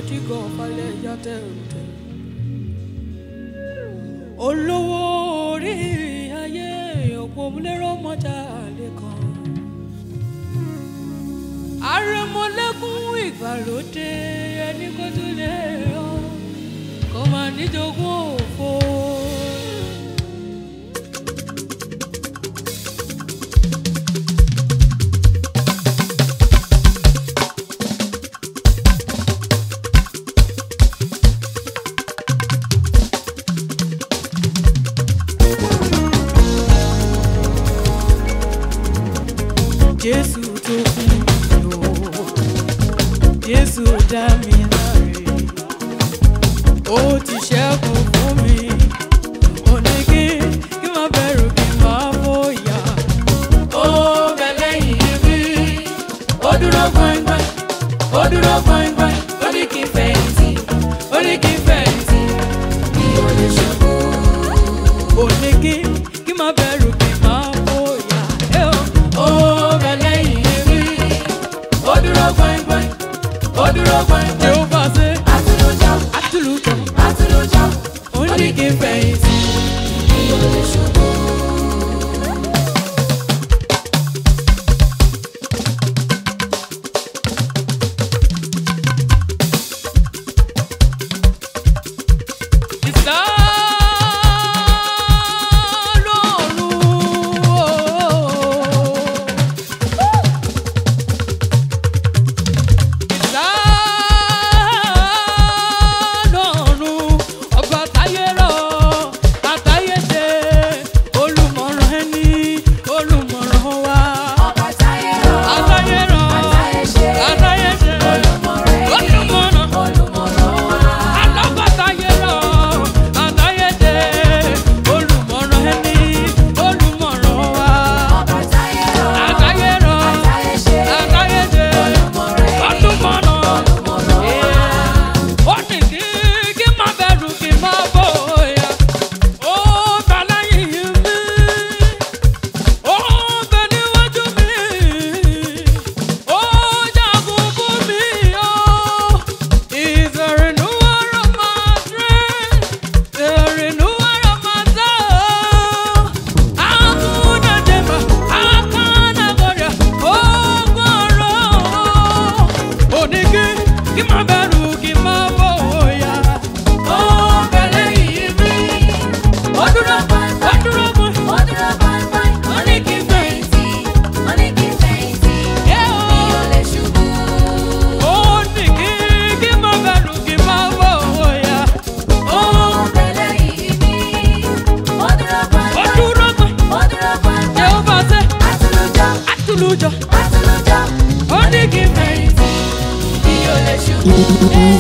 dígọ̀ falẹ̀ ya tẹ̀rùtẹ̀. olówó orí ayé òpómúlérò mọ́jà lẹ́kan. àrẹ̀mọ́lẹ́kùn ìgbàlódé ẹni kó tún lè yọ kó máa níjogún òfo. jésù tó fún mi lò jésù dá mi láre ó ti ṣẹ́gun fún mi ó ní kí kí má bẹ̀rù kí má bóyá ó bẹ lẹ́yìn mi ó dúró gbọ̀ngbọ̀n ó dúró gbọ̀ngbọ̀n ó ní kí n fẹ̀yìntì ó ní kí n fẹ̀yìntì mi ò lè ṣubú. ó ní kí kí má bẹ̀rù kí má bóyá ẹ ó ó bẹ lẹ́yìn mi ó dúró gbọ̀ngbọ̀n ó dúró gbọ̀ngbọ̀n yóò bá ṣe Àtúlójá, àtúlùtọ̀ àtúlójá, ó ní kí n fẹ̀yìntì. mi ò lè ṣubú. Ọba táyé rọ̀, àtayé ṣe, olùmọ̀ràn ẹni, olùmọ̀ràn wa. Ọba táyé rọ̀, àtayé ṣe, olùmọ̀ràn ẹni, olùmọ̀ràn wa. Kí má bẹ̀rù kí má bóyá, ó bẹ̀lẹ̀ yìí mi, ó dúró pọ́n, ó dúró pọ́n. Ó dúró gbọ̀ngbọ̀n, ó ní kí n fẹ̀yìntì, ó ní kí n fẹ̀yìntì, mi ò lè ṣubú. Ó ní kí kí má bẹ̀rù kí má bóyá, ó Ó bẹ̀lẹ̀ yìí mi, ó dúró ó gbọ̀ngbọ̀n, dúró pọ́n. ó dúró gbọ̀ngbọ̀n. Jehova ṣe Àtúlójá, àtúlùjọ, àtúlójá, ó ní kí n fẹ̀yìntì. mi ò lè ṣubú.